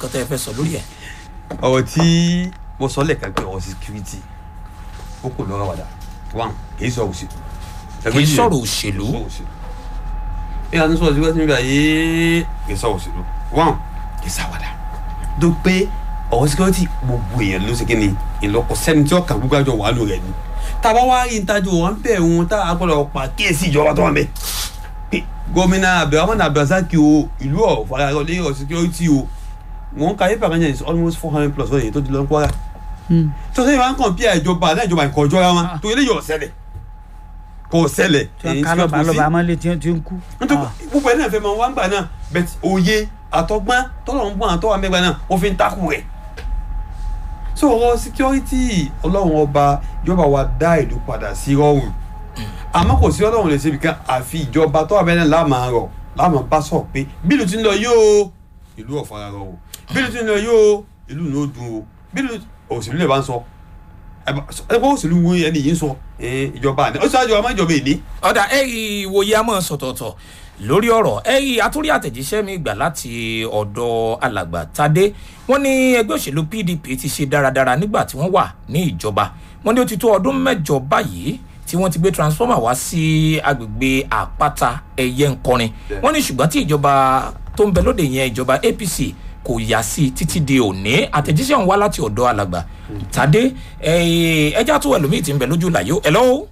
nǹkan tẹ́ ẹ fẹ́ sọ lórí ẹ̀. ọ̀rọ̀ tí mo sọ lẹ́ẹ̀kan pé ọ̀rọ̀ security ó kò lọ́rọ̀ wàdà one kì í sọ òṣèlú. kì í sọ̀rọ̀ òṣèlú. bí a ti sọ̀rọ̀ síwájú nígbà yìí kì í sọ̀rọ̀ òṣèlú one kì í sàwàdà. tó pé ọ̀rọ̀ security gbogbo èèyàn ló ṣe kí ni ìlọ́kọ̀ sẹ́ni tí ọkàn gbogbo àjọ wà ló rẹ̀ ni. tàbá wá rí ìtajú wọn bẹ̀ wọn tá a gbọ́dọ̀ pa kíyèsí ìjọba tó wà bẹ̀. gómìnà abdulrahman abdulrasaq o ìlú ọ̀fọ̀rọ̀ lé ọ̀ security o wọn ka yípa kan yẹn is almost four hundred plus wọ́n yẹn tó ti lọ ń kwara. tó sẹ́yìn máa ń kàn bí ìjọba náà ìjọba nǹkan ọjọ́ wọn tó eléyìí ọ̀sẹ̀lẹ̀ kò ṣẹlẹ̀. tí wọn ká lọba lọba amálẹ tí wọn ti ń kú. nítorí gbogbo ẹ̀ náà fẹ́ máa wá ń gbà náà bẹ́ẹ̀ òye àtọgbọ́n tọ́lọ̀ ń bọ̀ àtọ́wà mẹ́gbà náà wọ́n fi ń takù rẹ̀. so ọ̀rọ̀ security ọlọ́run ọba ìjọba wa dá ìlú padà sí rọrùn àmọ́ kò sí ọlọ́run lè ṣe ibìkan àfi ìjọba tọ́wà bẹ́ẹ̀ náà láàmà rọ̀ láàmà bá sọ̀ pé bílù ti ń lọ yóò ìlú ọ̀fara rọ o bílù ti ń lọ yóò ìlú ní ó dùn o bílù òṣèlú lè bá ń sọ ẹgbẹ́ òṣèlú wo ẹni yìí ń sọ ìjọba àná ó ṣáájú ọmọ ìjọba èdè. ọ̀dà ẹ̀yìn ìwòye àmọ́ sọ̀tọ̀ọ̀tọ̀ lórí ọ̀rọ̀ ẹ̀yìn àtúrí àtẹ̀jíṣẹ́ mi gbà láti ọ̀dọ̀ alàgbà tadé wọ́n ní ẹgbẹ́ òṣèlú pdp ti ṣe dáradára nígbà tí wọ́n wà ní ìjọba wọ́n ní ó ti tó ọdún mẹ́jọ báyìí tí wọ́n ti gbé transformer wá sí agbègbè àpáta ẹ̀yẹ ńkọrin wọ́n ní ṣùgbọ́n tí ìjọba tó ń bẹ lóde yẹn ìjọba apc kò yá sí títí di òní àtẹ̀jíṣẹ́ ọ̀hún wá láti ọ̀dọ̀ alàgbà tàdé ẹja tó ẹlòmíì ti ń bẹ lójú làyò ẹ lọ́wọ́.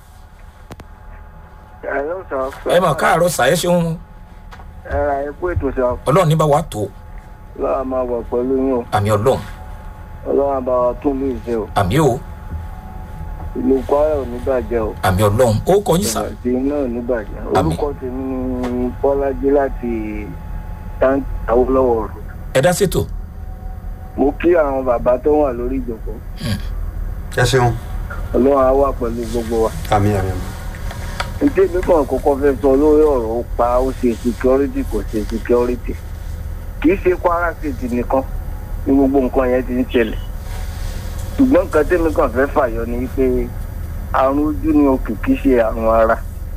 ẹ mọ̀ káàárọ̀ sàyẹ́ ṣeun. ẹ ra epo ètò sọ. ọlọ́run ní bá wa tó. ọlọ́run máa wọ̀ pẹ̀lú yín o. àmì ọlọ́run. ọlọ́run bá wa tún lù ìṣe o. àmì o. ìlú kwara ò ní bàjẹ́ o. àmì ọlọ́run ó kọ yín sá. ìgbàgbé náà ò ní bàjẹ́. orúkọ tèmi ni bọ́lájí láti tank awolowo road ẹ dá ṣètò. mo kí àwọn bàbá tó wà lórí ìjòkó. ẹ ṣeun. ọlọ́run á wà pẹ̀lú gbogbo wa. àmì àmì àmì. ǹjẹ́ mi kàn kọ́kọ́ fẹ́ sọ lórí ọ̀rọ̀ ó pa ó ṣe security kò ṣe security. kì í ṣe kwara state nìkan ní gbogbo nǹkan yẹn ti ń ṣẹlẹ̀. ṣùgbọ́n nǹkan tẹ́mi kàn fẹ́ fàyọ ni pé àrùn ojú ni òkè kì í ṣe àrùn ara.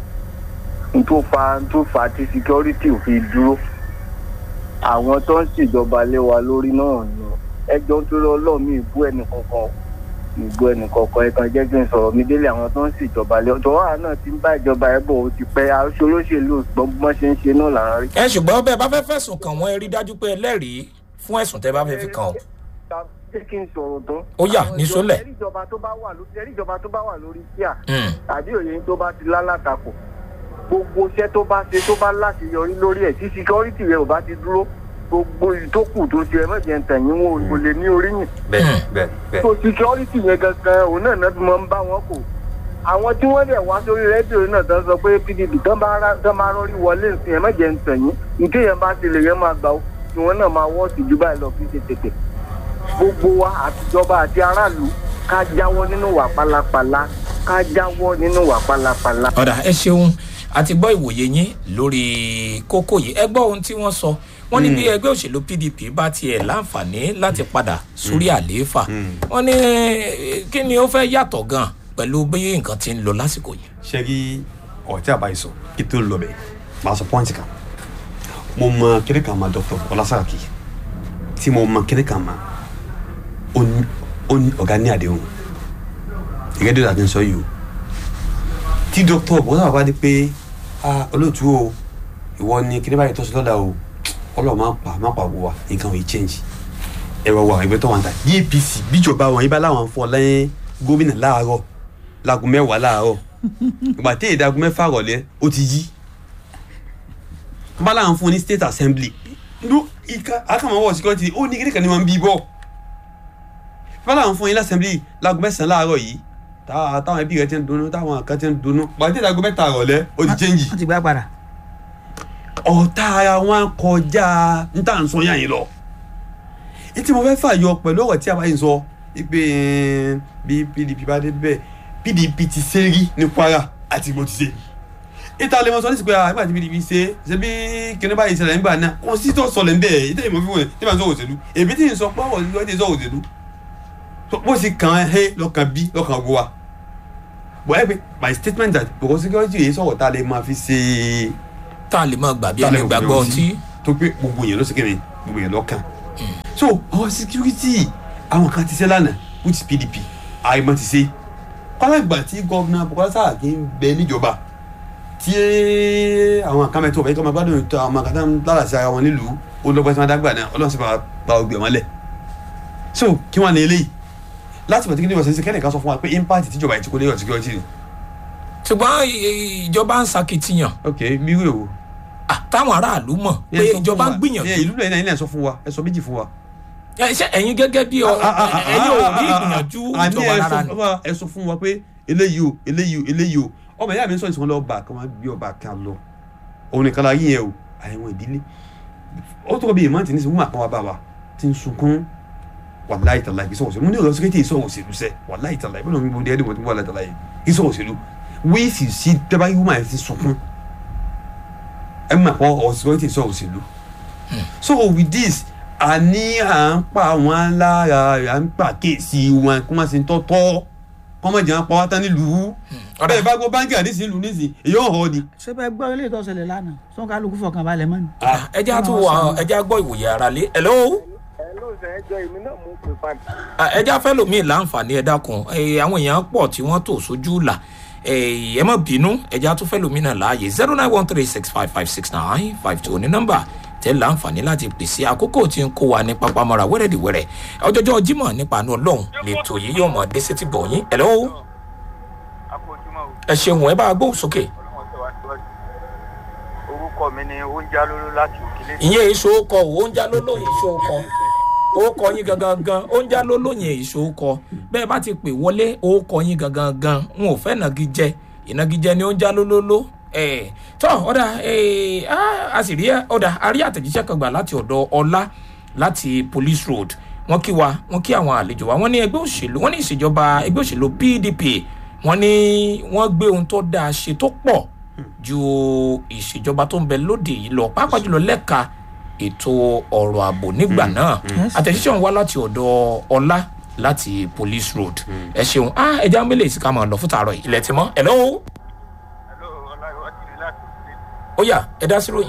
n tó fa n tó fa tí security ò fi dúró àwọn tó ń ṣèjọba lé wa lórí náà ni ẹjọ́ tó lọ lọ́ọ̀mí ìbú ẹnì kankan ìbú ẹnì kankan ẹ kan jẹ́ kí n sọ̀rọ̀ mi délé àwọn tó ń ṣèjọba lé ọ̀tọ̀ wàhálà náà ti ń bá ìjọba ẹ̀ bọ̀ ó ti pẹ́ aṣọ olóṣèlú gbọ́n ṣe ń ṣe náà là ń rí. ẹ ṣùgbọ́n bẹ́ẹ̀ bá fẹ́ fẹ̀sùn kàn wọ́n ẹ rí dájú pé ẹlẹ́rìí fún ẹ̀sùn tẹ́ bá fẹ́ fi kàn ọ́. ṣé kí n sọ̀rọ̀ tán. ó yà ní sólẹ̀. ẹ̀rí ìjọba tó bá wà lórí kíá tàbí òye tó bá ti lálátakò gbogbo iṣẹ́ tó bá ṣe tó bá láti yọrí lórí ẹ̀ tí síkírọ́rìtì rẹ̀ ò bá ti dúró gbogbo ìtókù tó ṣe ẹ mọ̀jẹ̀ ń tẹ̀yìn wọn ò lè ní oríyìn. bẹẹ bẹẹ bẹẹ. so security yẹn gangan òun náà náà fi máa ń bá wọn kò. àwọn tí wọ́n dẹ̀ wá sórí rédíò náà tán sọ pé pdp tán bá rọrí wọlé nsìn ẹ mọ̀jẹ̀ ń tẹ̀yìn nké yẹn bá ti lè yẹn máa gbà ó tí wọ́n náà máa wọ́ọ̀sì ju báyìí lọ fi ṣe tètè. gbogbo wa àtijọba àti aráàlú ká jáwọ́ nínú wà pálapàla ká jáwọ́ nínú wà pálapàla. ọ̀dà ẹ ṣeun àti gbọ́ ìwòye yín lórí kókó yìí ẹ gbọ́ ohun tí wọ́n sọ wọ́n ní bí ẹgbẹ́ òṣèlú pdp bá tiẹ̀ láǹfààní láti padà sórí àlééfà wọ́n ní kí ni ó fẹ́ yàtọ̀ gan pẹ̀lú bí nǹkan ti ń lọ lásìkò yìí. ṣé kí ọ̀tí àbáyé sọ kí tó lọ bẹ̀ máa sọ pọ́ǹtì kan mo mọ kíní kan ma dr ọlásàkì tí mo mọ kíní kan ma ó ní ọ̀gá ní àdéhùn ìgẹ́dẹ́ àti sọ yìí o tí dr bọ́lá bá dé pé olóòtú o ìwọ ni kíní báyìí tọ́sí lọ́dà o ọlọ́run máa pa máa pa wò wá nǹkan ò yí change ẹ̀rọ wa ìgbẹ́ tó wà ń ta apc bíjọba wọn ibà láwọn fọ lẹ́yìn gómìnà láàárọ̀ láago mẹ́wàá láàárọ̀ ìgbà tí èdè aago mẹ́fà rọ̀lẹ́ ó ti yí bá láwọn fún ní state assembly ló ìka akamọ̀wọ̀ security ó ní kíníkan ní wọn bí bọ̀ bá láwọn fún yín lásẹ̀mbly láago mẹ́sàn-án láàárọ̀ yìí táwọn ẹbí rẹ ti ń dunnú táwọn kan ti ń dunnú ìgbà tí èdè aago mẹ́ta rọ̀lẹ́ ó ti change wọ́n ti gbá padà ọ̀tá ara wọn kọjá n tà ń sọ yàn yín lọ. etí mo fẹ́ fàyọ pẹ̀lú ọ̀rọ̀ tí a bá yín sọ pé bí pdp bá dé bẹ́ẹ̀ pdp ti ṣe rí ní kwara àti ìgbò ti ṣe. ìta lè mọ sọ nísìsiyìí pé àgbà tí pdp ṣe ṣe bí kíní báyìí ṣẹlẹ̀ nígbà náà kò sí tó sọlẹ̀ ń bẹ̀ ìtẹ́ ìmọ̀ fífún ẹ̀ tí màá sọ òṣèlú èmi tí ń sọ pé ọ̀rọ̀ ìlú ẹ̀ ti sọ òṣèlú bó sì kàn án hẹ́ lọ́kàn bí lọ́kàn gbọ́ wa. bọ̀ ẹ́ pé my statement that because security yìí sọ̀rọ̀ tá a lè máa fi ṣe é tá a lè máa gbà bí ẹni gbàgbọ́ ọtí. tó pé gbogbo yẹn ló sì kéde gbogbo yẹn lọ́kàn so àwọn security àwọn kan ti ṣe lánàá which is pdp àìmọ̀ ti ṣe kọ́lágbà tí gọ́vnà Bukola Saraki ń bẹ níjọba tí àwọn kan mẹ́tọ́ ọ̀bẹ kí wọ́n máa gbádùn ètò àwọn kan tán lára sí ara wọn nílùú ó lọ́gbọ́n tí wọ́n dágbà náà ọlọ́run sì bá ba ògbé wọn lẹ̀ so kí wọ́n ní eléyìí láti pàtàkì ní ìwọ̀sẹ̀ kẹ́nìkan sọ fún wa pé impact tíjọba ìtìkó lé security ni ṣùgbọ́n i- ìjọba ń sakitiyan ok mi wúlò wo. Ah, táwọn aráàlú mọ̀ pé Ẹ sọ fún ìjọba ń wa. Ẹ, gbìyànjú ìlú náà ilẹ̀ sọ fún wa ẹ sọ méjì fún wa. Ẹ, ṣé ẹ̀yin gẹ́gẹ́ bí ọ- ẹ̀yin ò rí ìgbìyànjú àní ìjọba ẹ rárá sọ ni fún wa ẹ sọ fún wa pé eléyìí o eléyìí o eléyìí o ọmọ ìyá mi sọ ìsìn wọn lọ bá kí wọn gbé ọba kan lọ òun nìkan la yín yẹn o àyẹ̀wò ìdílé ó tó bí ìmọ̀ tí ní sìn wọ́n àpá wa bá wa ti ń sunkún wàláyé tàlá kì í sọ̀rọ̀ òṣèlú mo ní ọ̀rọ̀ sẹ́kẹ́tì ìsọ̀rọ̀ òṣèlú sẹ́ wàláyé tàlá ìbọn mi mo dé ẹ̀dínwó tí mo wà láyé tàlá yìí kì í sọ̀rọ̀ òṣèlú wíìsì sí tẹ́bá yìí wọ́n máa ti sunkún ẹ̀ mọ̀ pọ̀ ọ̀rọ̀ sẹ́kẹ́tì ìsọ̀rọ̀ òṣèlú so with this a ní à ń pa wọn lára à ń pa kéèsì wọn kó má ṣe ń tọ́tọ́ kó má jẹ́ wọn pa wá tán nílùú ọ̀dà bẹ́ẹ̀ bá gbọ́ báńkì àdìsí ìlú nísìn èyí ò hàn ni. ṣé bẹ́ẹ̀ gbọ́ ilé ìtọ́sẹ̀lẹ̀ lánàá sọ́n kálukú fọkàn balẹ̀ mọ́ ni. ẹjẹ́ á tún wọ ẹjẹ́ á gbọ́ ìwòye ara lé hello ẹ ló sẹ ẹjọ èmi náà mú pé padà. Ah, ẹjẹ́ á fẹ́ lòmíì láǹfààní ẹ dákun Eh, àwọn èèyàn pọ̀ tí wọ́n tò sójú là Eh, ẹ má bínú ẹjẹ́ á tún fẹ́ lòmíì náà láàyè zero nine one three six five five six nine five two ní nọ́mbà tẹ́ láǹfààní láti pèsè àkókò tí ń kó wa ní pápámọ́ra wẹ́rẹ́dìwẹ́rẹ́ ọjọ́jọ́ jímọ̀ nípa àánú ọlọ́run lẹ́tọ̀ yìí yóò mọ̀ dé sétí bọ̀ yín hello akójúmọ́ o ẹ ṣeun ẹ bá a gbóhùn sókè ọlọ́wọ́n tẹ̀ wá síwájú. orúkọ mi ni oúnjẹ alóló láti òkèlè. ìyẹn èso kọ oúnjẹ lólóyìn èso kọ orúkọ yín gangan gan oúnjẹ lólóyìn èso kọ bẹ́ẹ̀ bá ti pè wọlé orúkọ yín gangan gan n ò fẹ́ nàgíjẹ ìnagíjẹ ni oúnjẹ lólóló ẹ̀ tọ́ ọ̀dà ẹ̀ á, a sì rí ọ̀dà a rí àtẹ̀jíṣẹ́ kan gbà láti ọ̀dọ̀ ọlá láti police road wọ́n kí wa wọ́n kí àwọn àlejò wa wọ́n ní ẹgbẹ́ òṣèlú wọ́n ní ìṣèjọba ẹgbẹ́ òṣèlú pdp wọ́n ní wọ́n gbé ohun tó dáa ṣe tó pọ̀ ju ìṣèjọba tó ń bẹ lóde yìí lọ pàápàá jùlọ lẹ́ka ètò ọ̀rọ̀ ààbò nígbà náà àtẹ̀jíṣẹ́ òun wá láti ọ̀dọ̀ ọlá láti police road ẹ ṣeun ah ẹja mélèé sí ká máa lọ fún tààrọ̀ yìí ilẹ̀ tí mọ́ hello hello ọláyọ̀ akiri láti òkèlè. ó yá ẹ dá sí ròyìn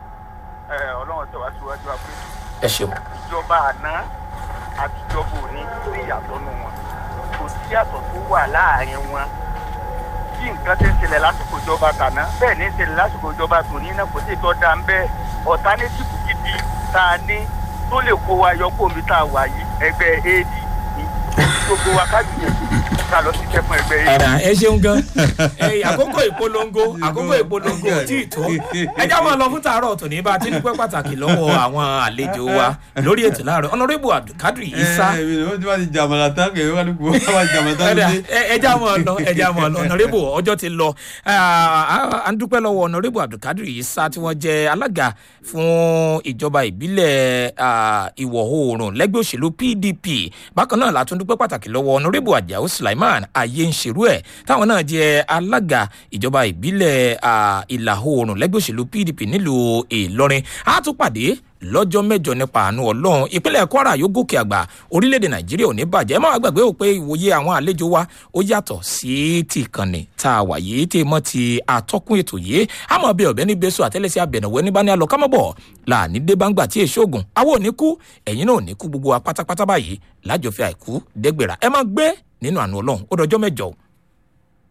ẹ ọlọ́wọ́n tẹ̀ wá síwájú àpèjì. ẹ ṣeun ìjọba àná àti ìjọba òní sí ìyàtọ̀ nù wọn kò sí ìyàtọ̀ tó wà láàrin wọn bí nǹkan ṣe ń ṣẹlẹ̀ lásìkò ìjọba tàná bẹ́ẹ̀ ní ń ṣẹlẹ̀ lásìkò ìjọba tòní náà kò sí ìtọ́ da ń bẹ́ẹ̀ ọ̀tánétìfù gidi tá a ní tó lè kó wa yọ kó omi tá a wà yìí ẹgbẹ́ ad ní gbogbo wa ká gbìyànjú ká lọ sí sẹ́fún ẹgbẹ́ ad. ẹ̀rà ẹ ṣeun gan ẹ àkókò ìpolongo àkókò ìpolongo ò tí ì tó ẹjá máa lọ fún tààrọ̀ tòní bá a ti dúpẹ́ pàtàkì lọ́wọ́ àwọn àlejò wa lórí ètò láàárọ̀ honourable abdulkadir isa ẹ ẹ ó ti bá ti jàmọ̀lá tán kẹ̀ wọ́n ní kó wọ́n bá jàmọ̀lá tán ẹ̀dà lóde. ẹja mọ̀ ọ lọ ẹja mọ̀ ọ lọ ọ̀nàrẹ́bù ọjọ́ ti lọ à ń dúpẹ́ lọ́wọ́ ọ̀nàrẹ́bù abdulkadir isa tí wọ́n jẹ́ alága fún ìjọba ìbílẹ̀ ah, ìwọ̀ oòrùn lẹ́gbẹ́ òṣèlú pdp bákan náà látún dúpẹ́ pàtàkì lọ́wọ́ ọ̀nàrẹ́bù ajáò sulaiman ayé ń ṣerú ẹ̀ táwọn náà jẹ́ alága ìjọba ìbílẹ̀ ah, ìlà oòrùn lẹ́gbẹ́ òṣèlú pdp nílùú ìlọrin á tún pàdé lọ́jọ́ mẹ́jọ nípa àánú ọlọ́run ìpínlẹ̀ kwara yóò gòkè àgbà orílẹ̀-èdè nàìjíríà ò ní bàjẹ́ ẹ má wá gbàgbé ò pé ìwòye àwọn àlejò wa ó yàtọ̀ sí ti ìkànnì tá a wà yìí tí mọ́ ti àtọ́kùn ètò yìí àmọ́ bí ọ̀bẹ ní gbèsò àtẹ́lẹsẹ̀ abẹ̀nàwó ẹni bá ní alọ́ kámọ́bọ̀ láàní dé bá ń gbà tí èso ògùn àwọn ò ní kú ẹ̀yin náà ò ní kú gbogbo wa pátápátá báyìí lájọfẹ́ àìkú dẹ́gbẹ̀rà ẹ má gbé nínú àánú ọlọ́run ó dọjọ́ mẹ́jọ